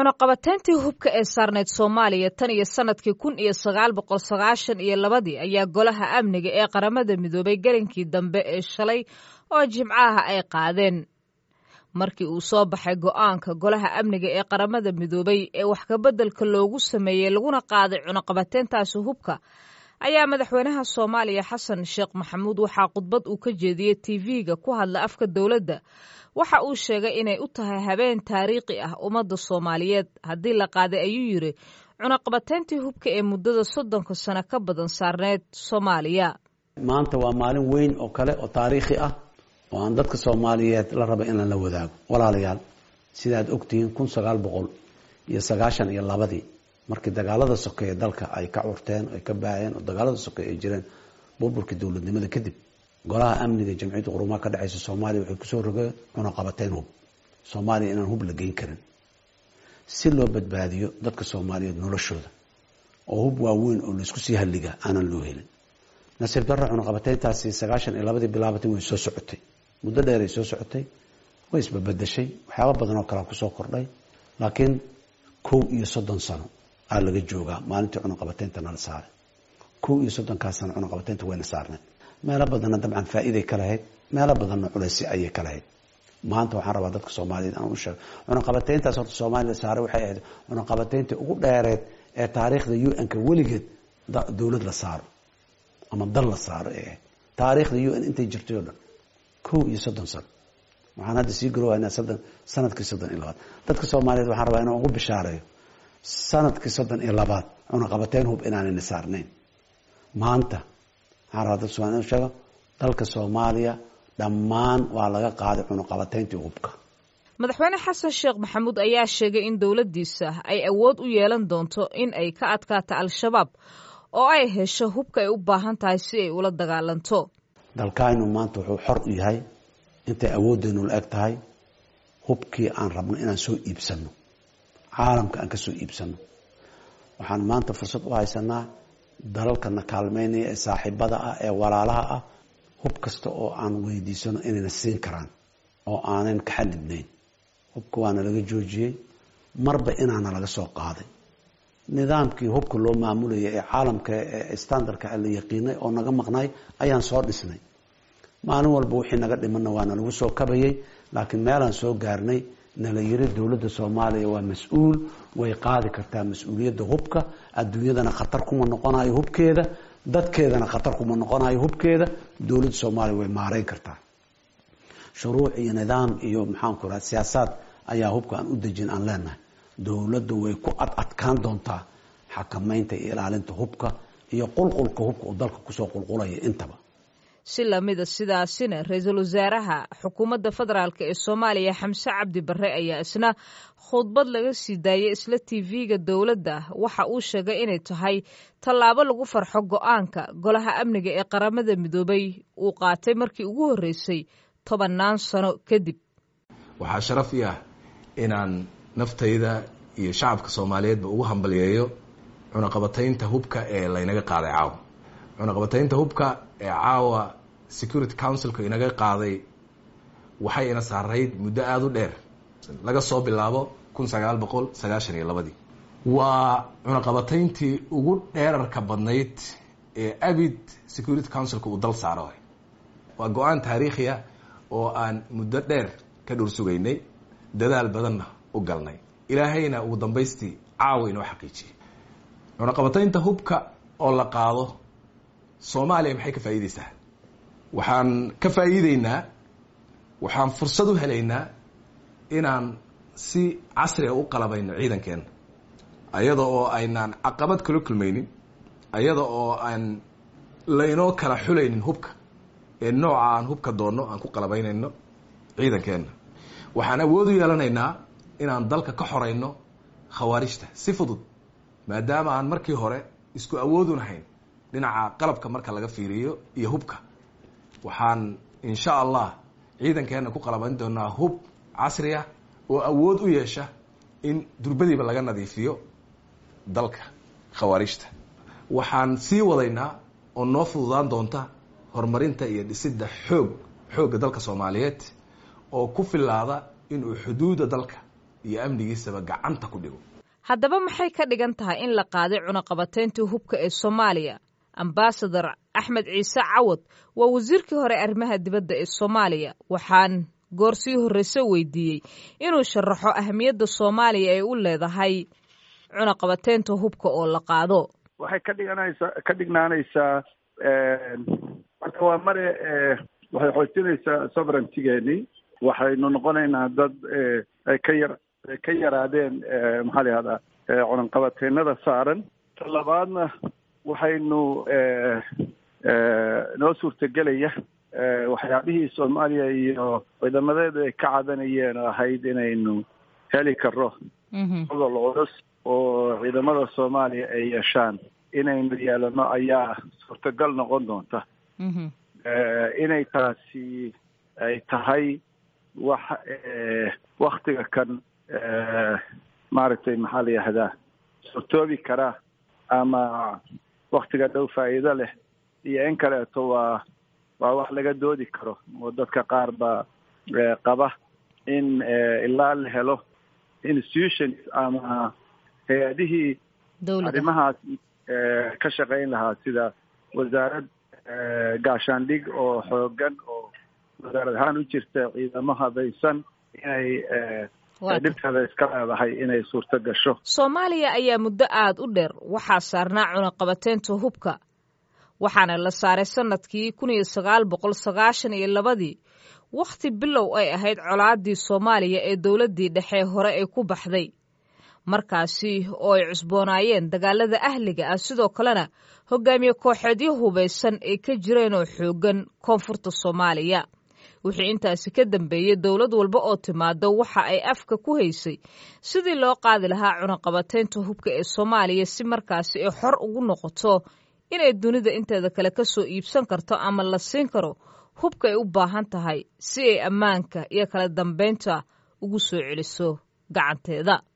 cunaqabateyntii hubka ee saarneyd soomaaliya tan iyo sanadkii kun iyo sagaal boqol sagaashan iyo labadii ayaa golaha amniga ee qaramada midoobay gelinkii dambe ee shalay oo jimcaha ay qaadeen markii uu soo baxay go'aanka golaha amniga ee qaramada midoobay ee wax kabeddelka loogu sameeyey laguna qaaday cunaqabateyntaasi hubka ayaa madaxweynaha soomaaliya xasan sheekh maxamuud waxaa khudbad uu ka jeediyey tv-ga ku hadla afka dowladda waxa uu sheegay inay u tahay habeen taariikhi ah ummadda soomaaliyeed haddii la qaaday ayuu yidhi cunaqabateyntii hubka ee muddada soddonka sano ka badan saarneyd soomaaliya maanta waa maalin weyn oo kale oo taariikhi ah oo aan dadka soomaaliyeed la raba inaan la wadaago walaalayaal sidaad ogtihiin kun sagaal boqol iyo sagaashan iyo labadii markii dagaalada sokeeye dalka ay ka curteen ay ka baaheen oo dagaalada sokeeye ay jireen burburkii dowladnimada kadib golaha amniga jamciyadda qurumaha ka dhexeysa soomaaliya waxay kusoo rogeen cunaqabateyn hub soomaaliya inaan hub la geyn karin si loo badbaadiyo dadka soomaaliyeed noloshooda oo hub waaweyn oo laisku sii halliga aanan loo helin nasiib darro cunaqabateyntaasi sagaashan iyo labadii bilaabatay way soo socotay muddo dheeray soo socotay way isbabedeshay waxyaaba badan oo kalea kusoo kordhay laakiin kow iyo soddon sano aa laga joogaa maalintii cunaqabateynta nala saaray kow iyo soddonkaas sano cunaqabateynta wayna saarnay meelo badanna dabcan faa'iiday ka lahayd meelo badanna culaysi ayay ka lahayd maanta waxaan rabaa dadka soomaaliyeed aan u sheego cunaqabateyntaas horta soomaaliya saaray waxay ahayd cunaqabateyntii ugu dheereed ee taariikhda u n-ka weligeed dowlad la saaro ama dal la saaro ee ahayd taariikhda u n intay jirtay oo dhan kow iyo soddon sano waxaan hadda sii garowaynaa soddon sanadkii soddon iyo labaad dadka soomaaliyeed waxaan rabaa inaan ugu bishaareeyo sanadkii soddon iyo labaad cunaqabateyn hub inaanayna saarnayn maanta waxaan rabaa dadka somaaliya inu sheego dalka soomaaliya dhammaan waa laga qaaday cunaqabateyntii hubka madaxweyne xasan sheekh maxamuud ayaa sheegay in dowladdiisa ay awood u yeelan doonto in ay ka adkaato al-shabaab oo ay hesho hubka ay u baahan tahay si ay ula dagaalanto dalkaynu maanta wuxuu xor u yahay intay awooddeenu la eg tahay hubkii aan rabno inaan soo iibsano caalamka aan ka soo iibsano waxaan maanta fursad u haysanaa dalalkana kaalmeynaya ee saaxiibada ah ee walaalaha ah hub kasta oo aan weydiisano inayna siin karaan oo aanan ka xanibnayn hubka waana laga joojiyey marba inaana laga soo qaaday nidaamkii hubka loo maamulayay ee caalamka ee standardka la yaqiinay oo naga maqnay ayaan soo dhisnay maalin walba wixii naga dhimanna waana lagu soo kabayay laakiin meelaan soo gaarnay nala yiri dowladda soomaaliya waa mas-uul way qaadi kartaa mas-uuliyadda hubka adduunyadana khatar kuma noqonayo hubkeeda dadkeedana khatar kuma noqonayo hubkeeda dowladda soomaaliya way maareyn kartaa shuruuc iyo nidaam iyo maxaanku raha siyaasaad ayaa hubka aan u dejin aan leenahay dowladda way ku ad adkaan doontaa xakameynta iyo ilaalinta hubka iyo qulqulka hubka uu dalka kusoo qulqulaya intaba si lamida sidaasina ra-iisul wasaaraha xukuumadda federaalk ee soomaaliya xamse cabdi barre ayaa isna khudbad laga sii daayay isla tv-ga dowladda waxa uu sheegay inay tahay tallaabo lagu farxo go-aanka golaha amniga ee qaramada midoobay uu qaatay markii ugu horreysay tobannaan sano kadib waxaa sharaf i ah inaan naftayda iyo shacabka soomaaliyeedba ugu hambalyeeyo cunaqabataynta hubka ee laynaga qaaday caawa cunaqabataynta hubka ee caawa security councilka inaga qaaday waxay ina saarayd muddo aada u dheer laga soo bilaabo kun sagaal boqol sagaashan iyo labadii waa cunaqabatayntii ugu dheerarka badnayd ee abid security councilka uu dal saaro waa go-aan taariikhi ah oo aan muddo dheer ka dhur sugaynay dadaal badanna u galnay ilaahayna ugu dambaystii caawa inoo xaqiijiyey cunaqabataynta hubka oo la qaado soomaaliya maxay ka faa'iideysaa waxaan ka faa'iideynaa waxaan fursad u helaynaa inaan si casriga u qalabayno ciidankeena ayada oo aynaan caqabad kala kulmaynin ayada oo aan laynoo kala xulaynin hubka ee nooca aan hubka doonno aan ku qalabaynayno ciidankeena waxaan awood u yeelanaynaa inaan dalka ka xorayno khawaarijta si fudud maadaama aan markii hore isku awoodunahayn dhinaca qalabka marka laga fiiriyo iyo hubka waxaan insha allah ciidankeena ku qalabayn doonaa hub casri ah oo awood u yeesha in durbadiiba laga nadiifiyo dalka khawaarijta waxaan sii wadaynaa oo noo fududaan doonta horumarinta iyo dhisidda xoog xoogga dalka soomaaliyeed oo ku filaada inuu xuduudda dalka iyo amnigiisaba gacanta ku dhigo haddaba maxay ka dhigan tahay in la qaaday cunaqabatayntii hubka ee soomaaliya ambasador axmed ciise cawad waa wasiirkii hore arrimaha dibadda ee soomaaliya waxaan goor sii horreyse weydiiyey inuu sharaxo ahamiyadda soomaaliya ay u leedahay cunaqabataynta hubka oo la qaado waxay ka dhiganaysaa ka dhignaanaysaa marka waa mare waxay xoojinaysaa sovereigntigeeni waxaynu noqonaynaa dad ay ka yar ay ka yaraadeen maxaa la yihahdaa cunaqabateynada saaran ta labaadna waxaynu noo suurtagelaya waxyaabihii soomaaliya iyo ciidamadeedu ay ka cadanayeen oo ahayd inaynu heli karo gobol culus oo ciidamada soomaaliya ay yeeshaan inaynu yeelano ayaa suurtagal noqon doonta inay taasi ay tahay wax waktiga kan maaragtay maxaa la yihahdaa suurtoobi karaa ama waktiga dhow faa'iido leh iyo in kaleeto waa waa wax laga doodi karo oo dadka qaar baa qaba in ilaa la helo institutions ama hay-adihii arrimahaas ka shaqayn lahaa sida wasaarad gaashaandhig oo xoogan oo wasaarad ahaan u jirta ciidamo habaysan inay dhibteeda iska leedahay inay suurto gasho soomaaliya ayaa muddo aada u dheer waxaa saarnaa cunaqabateynta hubka waxaana la saaray sanadkii kun iyo sagaal boqol sagaashan iyo labadii wakhti bilow ay ahayd colaadii soomaaliya ee dowladdii dhexe hore ay ku baxday markaasi oo ay cusboonaayeen dagaalada ahliga ah sidoo kalena hogaamiye kooxeedyo hubaysan ay ka jireen oo xooggan koonfurta soomaaliya wixii intaasi ka dambeeyey dowlad walba oo timaado waxa ay afka ku haysay sidii loo qaadi lahaa cunaqabateynta hubka ee soomaaliya si markaasi ay xor ugu noqoto inay dunida inteeda kale ka soo iibsan karto ama la siin karo hubka ay u baahan tahay si ay ammaanka iyo kala dambaynta ugu soo celiso gacanteeda